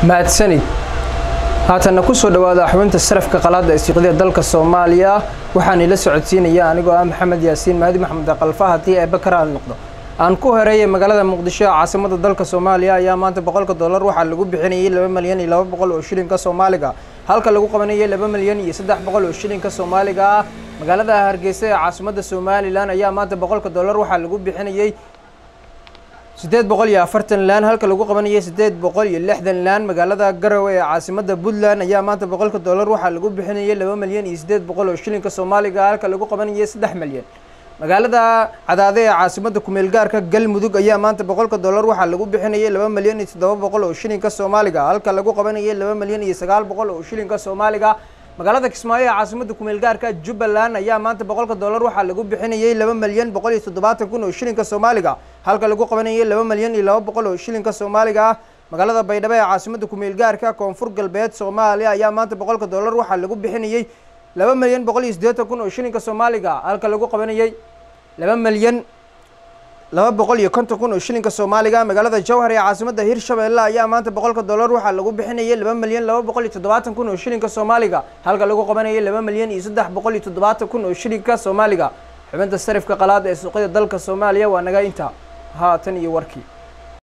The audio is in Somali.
mahadsanid haatanna kusoo dhawaada xubinta sarafka qalaada ee siiqdida dalka soomaaliya waxaan ila socodsiinaya anigoo ah maxamed yaasiin mahdi maxamed qalfa haddii eebbe ka raali noqdo aan ku horeeyay magaalada muqdisho ee caasimada dalka soomaaliya ayaa maanta boqolka dollar waxaa lagu bixinayay laba milyan iyo laba boqol oo shilinka soomaaliga halka lagu qabanayay laba milyan iyo saddex boqol oo shilinka soomaaliga ah magaalada hargeysa ee caasimada somalilan ayaa maanta boqolka dollar waxaa lagu bixinayay siddeed boqol iyo afartan laan halka lagu qabanayay siddeed boqol iyo lixdan laan magaalada garowe ee caasimada puntland ayaa maanta boqolka dollar waxaa lagu bixinayay laba milyan iyo siddeed boqol oo shilinka soomaaliga halka lagu qabanayay saddex milyan magaalada cadaade ee caasimada kumeel gaarka galmudug ayaa maanta boqolka dollar waxaa lagu bixinayay laba milyan iyo toddoba boqol oo shilinka soomaaliga halka lagu qabanayay laba milyan iyo sagaal boqol oo shilinka soomaaliga magaalada kismaayo ee caasimada kumeel gaarka jubbaland ayaa maanta boqolka dollar waxaa lagu bixinayay laba milyan boqol iyo toddobaatan kun oo shilinka soomaaliga halka lagu qabanayay laba milyan iyo laba boqol oo shilinka soomaaliga magaalada baydhabo ee caasimada kumeel gaarka koonfur galbeed soomaaliya ayaa maanta boqolka dollar waxaa lagu bixinayay laba milyan boqol iyo siddeetan kun oo shilinka soomaaliga halka lagu qabanayay laba milyan laba boqol iyo konton kun oo shilinka soomaaliga magaalada jowhar ee caasimada hirshabeelle ayaa maanta boqolka dollar waxaa lagu bixinayay laba milyan laba boqol iyo toddobaatan kun oo shilinka soomaaliga halka lagu qabanayay laba milyan iyo saddex boqol iyo toddobaatan kun oo shilinka soomaaliga xubinta sarifka qalaad ee suuqyada dalka soomaaliya waa naga inta haatan iyo warkii